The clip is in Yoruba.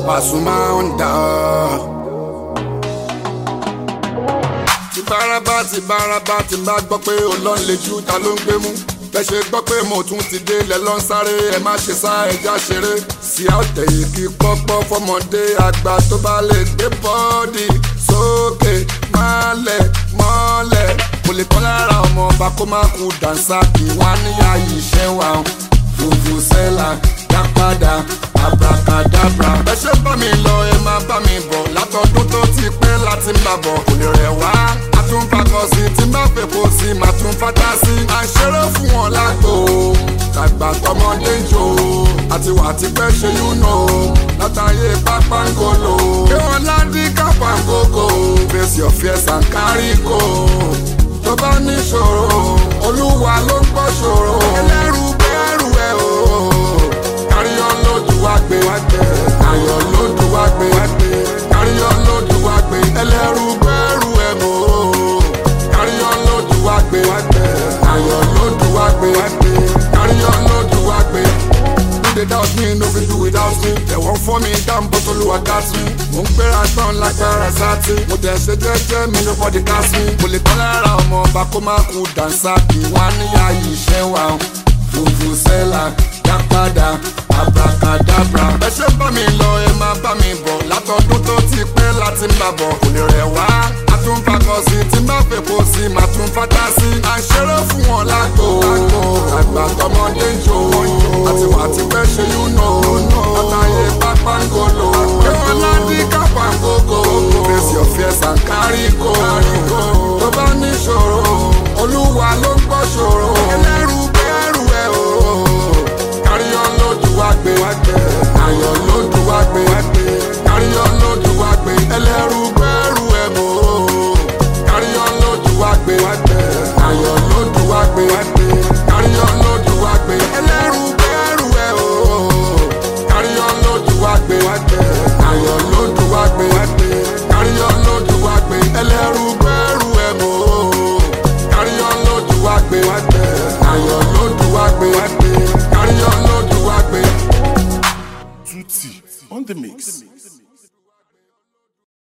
Pasuma Onda. ti bárabá ti bárabá ti bá gbọ́ pé ó lọ lè ju ta ló ń gbé mú bẹ́ ṣe gbọ́ pé mo tún ti dé lẹ́ lọ́n sáré ẹ má ṣe sá ẹja ṣeré sí àtẹ̀yìn kí pọ́pọ́ fọmọdé àgbà tó bá lè gbé bọ́ọ̀dì sókè mọ́lẹ̀ mọ́lẹ̀ kò lè kọ́ lára ọmọ ọba kó má kú dànsá kí wọ́n á níyà yìí ṣẹ́ wa fùfù sẹ́là dá padà abracadabra. ẹ ṣe bá mi lọ ẹ máa bá mi bọ̀ látọdún tó ti pẹ́ láti ń bà bọ̀ kò lè rẹ̀ wá. a tún fakọ sí tí má fèpo sí màá tún fata sí. à ń ṣeré fún wọn lágbo tàgbà tọmọdé ń jò àti wà tí pẹ́ ṣe yún nù látàyè pápángolo. kí wọ́n ládì kápángógó face your fears and carry go. tó bá níṣòro olúwa ló ń gbọ́ ṣòro. ẹlẹ́rù bẹ́ẹ̀rù ẹ̀ o káríyọ́ lójú wá gbé ayọ̀ lójú wá gbé káríyọ́ lójú wá gbé ẹlẹ́rù gbẹ́rù ẹ̀ mọ́ káríyọ́ lójú wá gbé ayọ̀ lójú wá gbé káríyọ́ lójú wá gbé. No dey doubt me, no fit do without me. They won't for me down, but Olúwa got me. Mo ń gbéra tán lágbára sátì. Mo tẹ̀ ṣe jẹ́jẹ́ mi nobody gas me. Mo lè tán lára ọmọ ọba kó má kú dànsá kí wọ́n á níyà yìí ṣẹ́ wa. Fùfù sẹ́là dá padà abracadabra. ẹ ṣe bá mi lọ ẹ máa bá mi bọ̀ látọdún tó ti pẹ́ láti ń bà bọ̀ kò lè rẹ̀ wá. a tún fakọ sí tí má fèpo sí màá tún fata sí. à ń ṣeré fún wọn lágbo àgbà tọmọdé ń jò àti wà tí pẹ́ ṣe yún